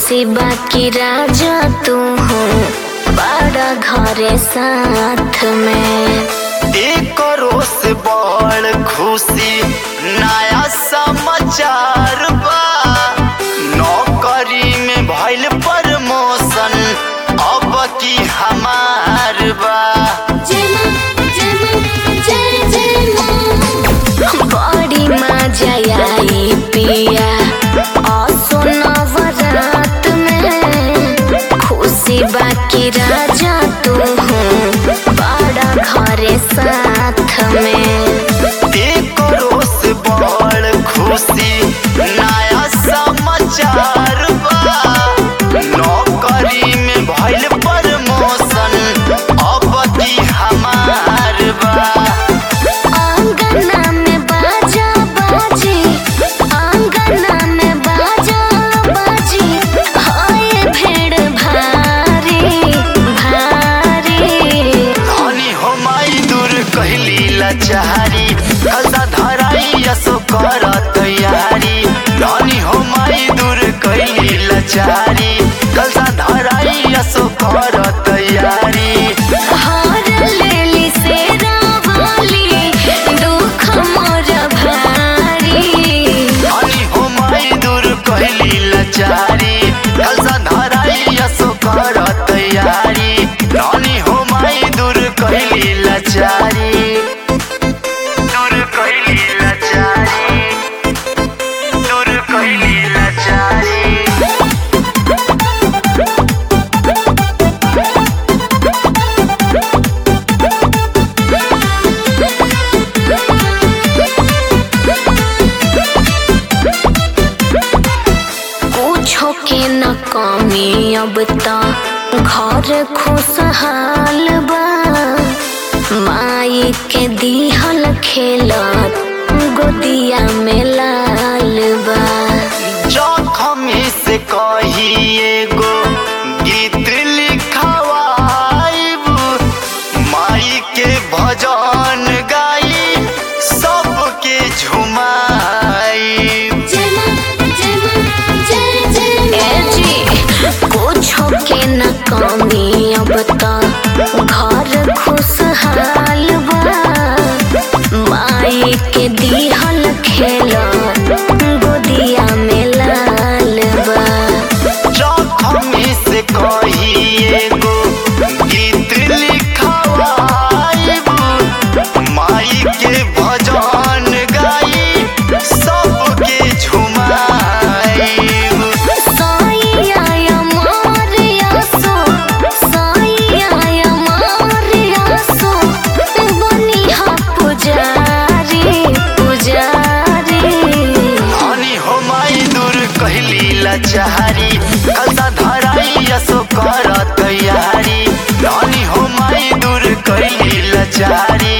खुशी बाकी राजा तू हो बड़ा घरे साथ में एक से बड़ खुशी नया समाचार बा नौकरी में भइल प्रमोशन अब की हमार बा बड़ी मजा आई पिया असोनवरात में खुशी बाकी राजा तू हो बड़ा घरे साथ में एक से बड़ खुशी नया समाचार बा नौकरी में भइल प्रमोशन अब की हमार बा आंगना में बाजा बाजी आंगना में बाजा बाजी हाय भेड़ भारी भारी धनी हो माई दूर कहली लाचारी कलसा धराई असो कर तैयारी धनी हो माई दूर कहली लाचारी कलसा धराई असो कर तैयारी हार लेली से रावाली दुख मोर भारी धनी हो माई दूर कहली लाचारी कलसा धराई असो कर तैयारी धनी हो माई दूर कहली लाचारी दूर कहली लाचारी दूर कहली लाचारी पूछो के न कमी अब त घर खुशहाल बा माई के दिहल खेलत गोदिया में लाल बा जखम से कहिए गो गीत लिखवाइब माई के भजन गाई सबके झुमाई ए जी कुछो के न कमी अब त घर खुशहाल बा माई के दिहल खेलत गोदिया में लाल बा जखम से कहिए गो गीत लिखवाइब माई के भजन गाई सबके झुमाइब साईया मोरिया सो साईया मोरिया सो बनिहा पुजारी पुजारी धनी हो माई दूर कहली लाचारी कलसा धराई असो कर तैयारी धनी हो माई दूर कहली लाचारी